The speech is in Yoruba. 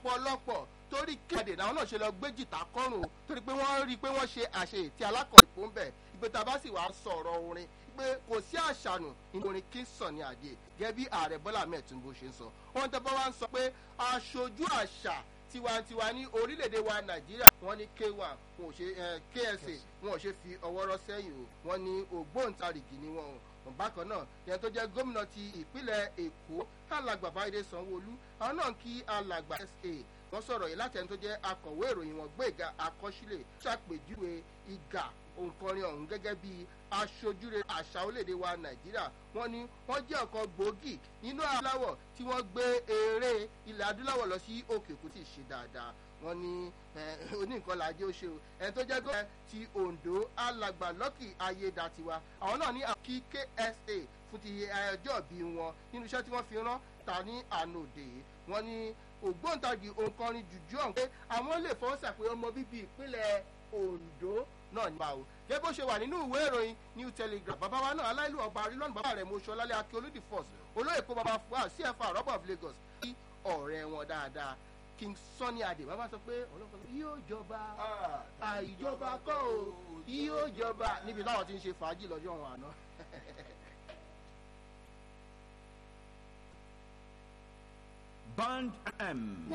ọ̀pọ̀lọpọ̀ torí kéde náà náà ṣe lọ gbé jìtá kọ́rùn o torí pé wọ́n rí i pé wọ́n ṣe àṣeyè tí alákọ̀ọ́lẹ̀ kò ń bẹ̀ ìgbé tá a bá sì wá sọ̀rọ̀ orin pé kò sí àṣànù nínú orin Kingston ní àdé gẹ́gẹ́ bí ààrẹ Bọ́lá Ahmed Tinubu ṣe ń sọ wọ́n tẹ́ bá wá ń sọ pé aṣojú àṣà tiwantiwa ní orílẹ̀-èdè wa Nàìjíríà wọ́n ní K1 wọn ò ṣe KSA wọn ò ṣe fi ọwọ́ rọ́ sẹ́yìn o wọ́n ní ògbóǹtarìgì ni wọn o bákan náà yẹn tó jẹ́ gómìnà ti ìpínlẹ̀ Èkó alàgbà Báyìí Sanwó-Olú àwọn náà kí alàgbà SA wọ́n sọ̀rọ̀ yìí láti ẹni tó jẹ́ akọ̀wé ìròyìn wọn Gbéga Akọ́sílẹ̀ ṣàpèjúwe ìgà òǹkọrin ọ̀hún gẹ́gẹ́ bí aṣojúre àṣà orílẹ̀-èdè wa Nàìjíríà wọ́n ní wọ́n jẹ́ ọ̀kan gbòógì nínú adúláwọ̀ tí wọ́n gbé eré ilẹ̀ adúláwọ̀ lọ sí òkè kò tí ì ṣe dáadáa wọ́n ní oníǹkan làjẹ́ ó ṣe o ẹni tó jẹ́ gómìnà ti Ondo alàgbà Lucky Ayédatiwa àwọn náà ní àkí KSA fún ti ẹjọ́ bí wọn nínú iṣẹ́ tí wọ́n fi rán ta ní ànòdè wọ́n ní ògbóǹtagì òǹkọrin jùjú ọ̀hún pé àwọn lè fọwọ́ sàpé ọmọ bíbí ìpínlẹ̀ Ondo náà ní báwo gẹ́gẹ́ bó ṣe wà nínú ìwé ìròyìn New Telegraph bàbá wa náà aláìlú ọba arílọ́nù bàbá rẹ̀ mọ̀ṣọ́ lálẹ́ akí olódì first olóyè kó bàbá fún wa CFR rọ́bà of Lagos kí ọ̀rẹ́ wọn dáadáa King Sunny Adé bàbá sọ pé ọlọ́pàá yóò jọba àìjọba kọ́ o yóò jọba níbi táwọn ti ń ṣe fàájì lọ́jọ́ wọn àná. Band M.